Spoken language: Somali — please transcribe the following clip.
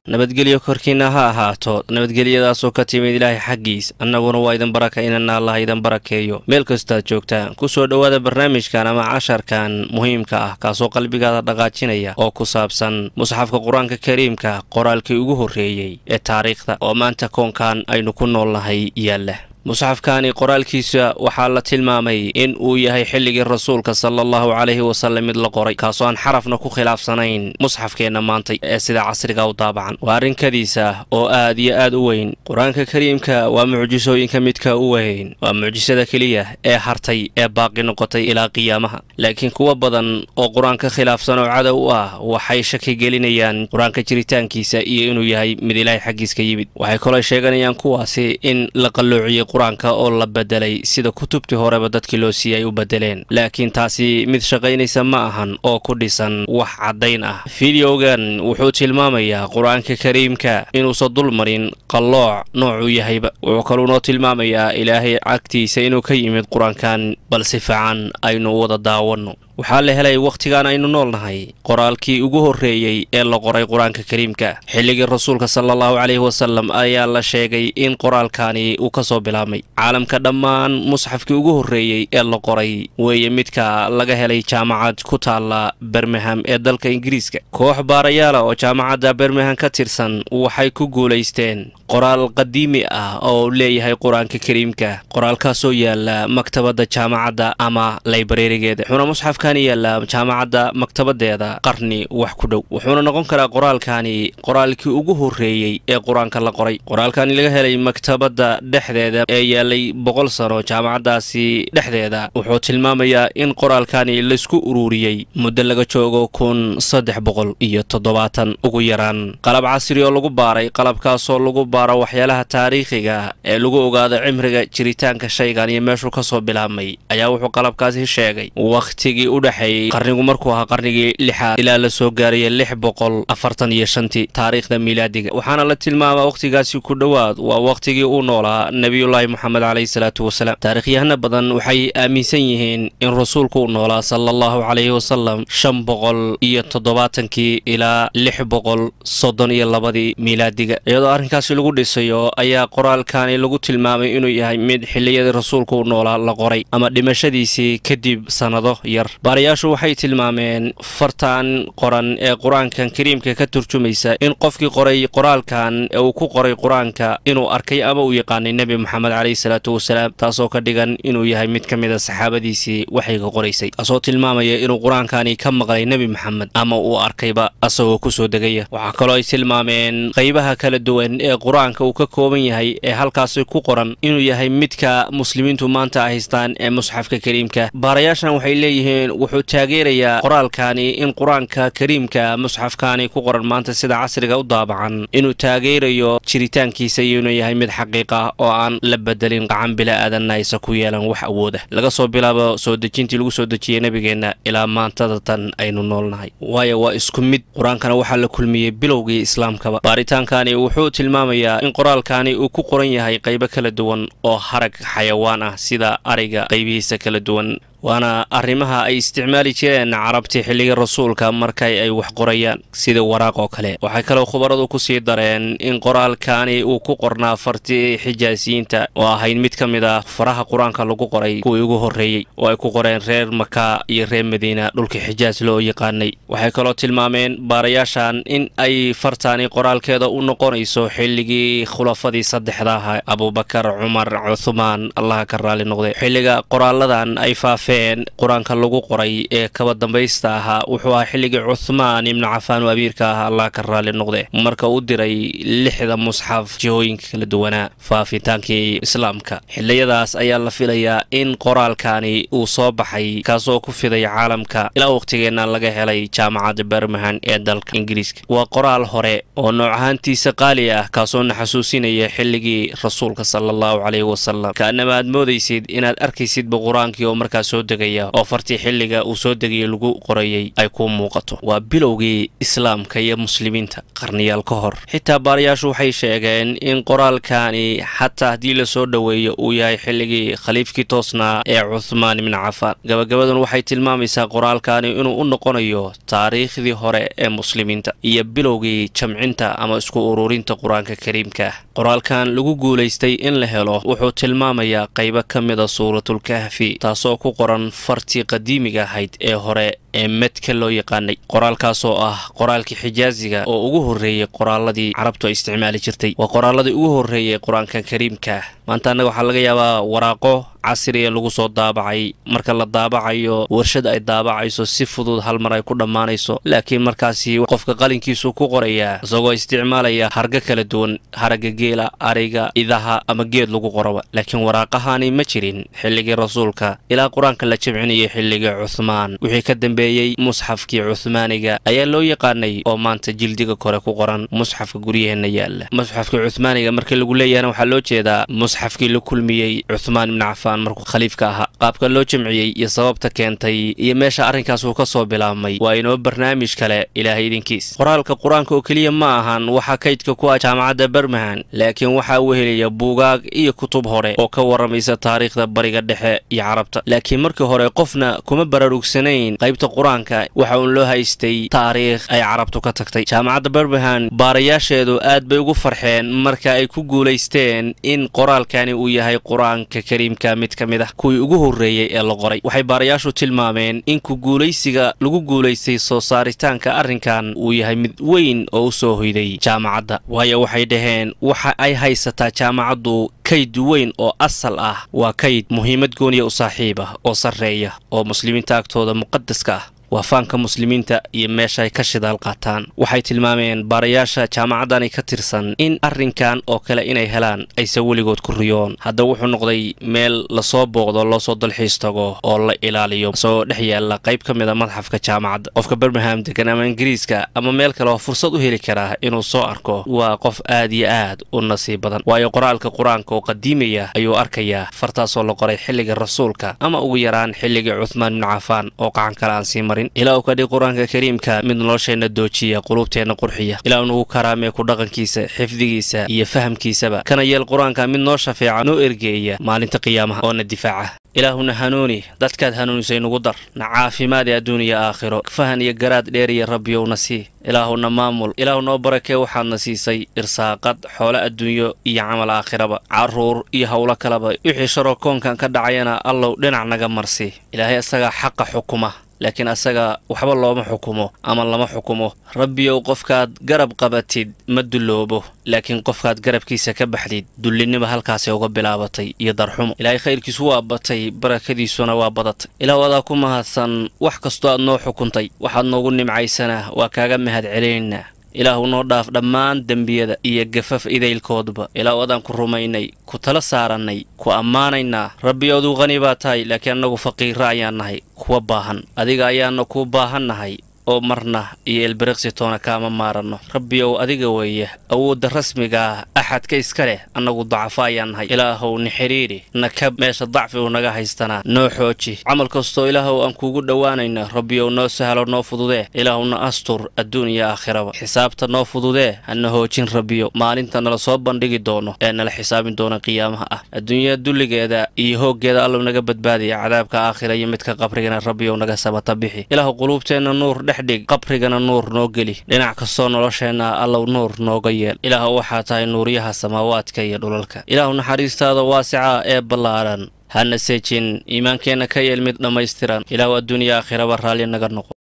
nabadgelyo korkiinna ha ahaato nabadgelyadaasoo ka timid ilaahay xaggiis annaguna waa idin barakaynana allah idin barakeeyo meel kastaad joogtaan ku soo dhowaada barnaamijkan ama casharkan muhiimka ah kaasoo qalbigaada dhaqaajinaya oo ku saabsan musxafka qur-aanka kariimka qoraalkii ugu horreeyey ee taariikhda oo maanta koonkan aynu ku noolnahay yaalla musxafkani qoraalkiisa waxaa la tilmaamay in uu yahay xilligii rasuulka sala allahu calayhi wasallam mid la qoray kaasoo aan xarafna ku khilaafsanayn musxafkeenna maanta ee sida casriga u daabacan waa arrinkadiisa oo aad iyo aad u weyn qur-aanka kariimka waa mucjisooyinka midka u weyn waa mucjisada keliya ee hartay ee baaqi noqotay ilaa qiyaamaha laakiin kuwa badan oo qur-aanka khilaafsan oo cadow u ah waxay shaki gelinayaan qur-aanka jiritaankiisa iyo inuu yahay mid ilaahay xaggiis ka yimid waxay kaloo sheeganayaan kuwaasi in la qalloociyey qur-aanka oo la bedelay sida kutubtii horeba dadkii loo siiyay ay u bedeleen laakiin taasi mid shaqaynaysa ma ahan oo ku dhisan wax caddayn ah fideogan wuxuu tilmaamayaa qur-aanka kariimka inuusan dul marin qallooc noocuu yahayba wuxuu kaluu noo tilmaamayaa ilaahay cagtiisa inuu ka yimid qur-aankan bal si fiican aynu wada daawanno waxaa la helay wakhtigan aynu noolnahay qoraalkii ugu horreeyey ee la qoray qur-aanka kariimka xilligii rasuulka sala allahu caleyhi wasalam ayaa la sheegay in qoraalkani uu ka soo bilaabmay caalamka dhammaan musxafkii ugu horreeyey ee la qoray weeye midka laga helay jaamacad ku taalla bermaham ee dalka ingiriiska koox baarayaala oo jaamacadda bermaham ka tirsan waxay ku guulaysteen qoraal qadiimi ah oo leeyahay qur-aanka kariimka qoraalkaasoo yaala maktabadda jaamacadda ama laybareerigeeda yaalla jaamacadda maktabadeeda qarni wax ku dhow wuxuuna noqon karaa qoraalkani qoraalkii ugu horreeyey ee qur-aanka la qoray qoraalkani laga helay maktabadda dhexdeeda ee yaalay boqol sano jaamacaddaasi dhexdeeda wuxuu tilmaamayaa in qoraalkani laysku ururiyey muddo laga joogo kun saddex boqol iyo toddobaatan ugu yaraan qalab casri oo lagu baaray qalabkaasoo lagu baaro waxyaalaha taariikhiga ee lagu ogaado cimriga jiritaanka shaygan iyo meeshuu ka soo bilaabmay ayaa wuxuu qalabkaasi sheegay wakhtigii u dhexeeyey qarnigu markuu ahaa qarnigii lixaad ilaa la soo gaaraya lix boqol afartan iyo shantii taariikhda miilaadiga waxaana la tilmaamaa wakhtigaasi ku dhowaad waa wakhtigii uu noolaa nebiyullaahi moxamed caleyhi salaatu wasalaam taariikhyahana badan waxay aaminsan yihiin in rasuulku uu noolaa sala allahu caleyhi wasalam shan boqol iyo toddobaatankii ilaa lix boqol soddon iyo labadii miilaadiga iyadoo arrinkaasi lagu dhisayo ayaa qoraalkani lagu tilmaamay inuu yahay mid xilliyadii rasuulku uu noolaa la qoray ama dhimashadiisii kadib sannado yar baarayaashu waxay tilmaameen fartan qoran ee qur-aankan kariimka ka turjumaysa in qofkii qoray qoraalkan ee uu ku qoray qur-aanka inuu arkay ama uu yaqaanay nebi moxamed caleyhi salaatu wasalaam taasoo ka dhigan inuu yahay mid ka mid a saxaabadiisii waxayga qoraysay taasoo tilmaamaya inuu qur-aankani ka maqlay nebi moxamed ama uu arkayba asagoo kusoo degaya waxaa kaloo ay tilmaameen qaybaha kala duwan ee qur-aanka uu ka kooban yahay ee halkaasi ku qoran inuu yahay midka muslimiintu maanta haystaan ee musxafka kariimka baarayaashan waxay leeyihiin wuxuu taageerayaa qoraalkani in qur-aanka kariimka musxafkani ku qoran maanta sida casriga u daabacan inuu taageerayo jiritaankiisa iyo inuu yahay mid xaqiiqa oo aan la bedelin qacan bila-aadanna aysa ku yeelan wax awooda laga soo bilaabo soo dejintii lagu soo dejiyey nebigeenna ilaa maantada tan aynu noolnahay waayo waa isku mid qur-aankana waxaa la kulmiyey bilowgii islaamkaba baaritaankani wuxuu tilmaamayaa in qoraalkani uu ku qoran yahay qaybo kala duwan oo harag xayawaan ah sida ariga qaybihiisa kala duwan waana arrimaha ay isticmaali jireen carabtii xilligii rasuulka markay ay wax qorayaan sida waraaq oo kale waxay kaloo khubaradu ku sii dareen in qoraalkani uu ku qornaa fartii xijaasiyiinta oo ahayd mid ka mid ah faraha qur-aanka lagu qoray kuwii ugu horreeyey oo ay ku qoreen reer maka iyo reer madiina dhulkii xijaas loo yaqaanay waxay kaloo tilmaameen baarayaashan in ay fartani qoraalkeeda u noqonayso xilligii khulafadii saddexda aha abubakar cumar cuthmaan allaha ka raali noqde xilliga qoraaladan ay faafeen qur-aanka lagu qoray ee kaba dambaysta ahaa wuxuu ahaa xilligii cuthmaan ibnu cafaan oo amiirka ah allah ka raali noqde marka u diray lixda musxaf jihooyinka kala duwanaa faafitaankii islaamka xiliyadaas ayaa la filayaa in qoraalkani uu soo baxay kaasoo ku fiday caalamka ilaa waqhtigeenna laga helay jaamacadda bermahan ee dalka ingiriiska waa qoraal hore oo nooc ahaantiisa qaali ah kaasoo na xasuusinaya xilligii rasuulka sala allahu caleyhi wasalam kaanama aad moodaysid inaad arkaysidba qur-aankii oo markaas soo degaya oo fartii xilliga uu soo degayay lagu qorayay ay ku muuqato waa bilowgii islaamka iyo muslimiinta qarniyaal ka hor xitaa baarayaashu waxay sheegeen in qoraalkani xataa haddii lasoo dhoweeyo uu yahay xilligii khaliifkii toosnaa ee cuthmaan ibni cafaan gabagabadan waxay tilmaamaysaa qoraalkani inuu u noqonayo taariikhdii hore ee muslimiinta iyo bilowgii jamcinta ama isku ururinta qur-aanka kariimka ah qoraalkan lagu guulaystay in la helo wuxuu tilmaamayaa qaybo ka mida suuratulkahfi taasoo ku qoran fartii qadiimiga ahayd ee hore ee medka loo yaqaanay qoraalkaasoo ah qoraalkii xijaaziga oo ugu horreeyey qoraaladii carabtu ay isticmaali jirtay waa qoraaladii ugu horreeyey qur-aanka kariimka maanta annaga waxaa laga yaabaa waraaqo casriya lagu soo daabacay marka la daabacayo warshad ay daabacayso si fudud hal mar ay ku dhammaanayso laakiin markaasi qofka qalinkiisu ku qorayaa isagoo isticmaalaya harga kala duwan haragga geela ariga idaha ama geed lagu qoraba laakiin waraaqahani ma jirin xilligii rasuulka ilaa qur-aanka la jimcinayay xilligii cuhmaan wixii ka dambeeyey musxafkii cuhmaaniga ayaa loo yaqaanay oo maanta jildiga kore ku qoran musxafka guryaheenna yaalla musxafkii cuhmaaniga markii lagu leeyahana waxaa loo jeedaa musxafkii la kulmiyey cuhmaan ibni cafaan markuu khaliifka ahaa qaabka loo jamciyey iyo sababta keentay iyo meesha arrinkaas uu ka soo bilaabmay waa inoo barnaamij kale ilaahay idinkiis qoraalka qur-aanka oo keliya ma ahan waxaa kaydka ku ah jaamacadda bermahan laakiin waxaa wehelaya buugaag iyo kutub hore oo ka warramaysa taariikhda bariga dhexe iyo carabta laakiin markii hore qofna kuma baraarugsanayn qaybta qur-aanka waxa uun loo haystay taariikh ay carabtu ka tagtay jaamacadda bermahan baarayaasheedu aad bay ugu farxeen marka ay ku guulaysteen in qoraalkani uu yahay qur-aanka kariimka mid ka mid ah kuwii ugu horreeyey ee la qoray waxay baarayaashu tilmaameen in ku guulaysiga lagu guulaystay soo saaritaanka arrinkan uu yahay mid weyn oo u soo hoyday jaamacadda waayo waxay dhaheen waxa ay haysataa jaamacaddu kayd weyn oo asal ah waa kayd muhiimad gooniya u saaxiib ah oo sarreeya oo muslimiinta agtooda muqadaska ah waa faanka muslimiinta iyo meesha ay ka shidaal qaataan waxay tilmaameen baarayaasha jaamacaddani ka tirsan in arrinkan oo kale inay helaan ayse weligood ku riyoon haddaba wuxuu noqday meel lasoo booqdo loosoo dalxiis tago oo la ilaaliyo isagoo dhex yaalla qayb ka mid a madxafka jaamacadda qofka bermingham degan ama ingiriiska ama meel kale oo fursad u heli karaa inuu soo arko waa qof aad iyo aad u nasiib badan waayo qoraalka qur-aanka oo qadiimaya ayuu arkayaa fartaasoo la qoray xilliga rasuulka ama ugu yaraan xilligii cuthmaan ibnu cafaan oo qacan kale aan sii marin ilaa uu ka dhig qur-aanka kariimka mid nolosheenna doojiya quluubteenna qurxiya ilaa uu nagu karaamee ku dhaqankiisa xifdigiisa iyo fahamkiisaba kana yeel qur-aanka mid noo shafeeca noo ergeeya maalinta qiyaamaha oo na difaaca ilaahuna hanuuni dadkaad hanuunisay nugu dar na caafimaad ee adduuniya aakhiro fahan iyo garaad dheeriya rabbiyowna sii ilaahuna maamul ilaahu noo barakee waxaadna siisay irsaaqad xoolo adduunyo iyo camal aakhiraba carruur iyo howlo kaleba wixii sharoo koonkan ka dhacayana allow dhinac naga marsi ilaahay isagaa xaqa xukuma laakiin asaga waxba looma xukumo ama lama xukumo rabbiyow qofkaad garab qabatid ma dulloobo laakiin qofkaad garabkiisa ka baxdid dullinima halkaasay uga bilaabatay iyo darxumo ilaahay khayrkiisu waa batay barakadiisuna waa badatay ilaah adaa ku mahadsan wax kastoo aad noo xukuntay waxaad noogu nimcaysana waa kaaga mahad celinaynaa ilaahu noo dhaaf dhammaan dembiyada iyo gafaf idaylkoodba ilaahu adaan ku rumaynay ku tala saarannay ku ammaanaynaa rabbiyooduu qani baa tahay laakiin annagu faqiira ayaan nahay kuwa baahan adiga ayaana kuu baahan nahay oo marna iyo elberiqsitoona kaama maaranno rabbiyow adiga weeye awoodda rasmiga ah axadka iska leh annagu dacafo ayaan nahay ilaahow ni xidhiidhi na kab meesha dacfigu naga haystanaa noo xooji camal kastoo ilaahow aan kuugu dhowaanayna rabbiyow noo sahlo noo fududee ilaahowna astur adduun iyo aakhiraba xisaabta noo fududee hana hoojin rabbiyo maalinta nala soo bandhigi doono ee nala xisaabin doona qiyaamaha ah adduunyada dulligeeda iyo hooggeeda allow naga badbaadiya cadaabka aakhira iyo midka qabrigana rabbiyow naga sabata bixi ilaahu quluubteenna nuur dhig qabrigana nuur noo geli dhinac kastoo nolosheenna allow nuur nooga yeel ilaahu waxaa tahay nuuryaha samaawaadka iyo dhulalka ilaahu naxariistaada waasica ee ballaadhan hana seejin iimaankeenna ka yeel mid dhammaystiran ilaahu adduuniya aakhiraba raalli naga noqo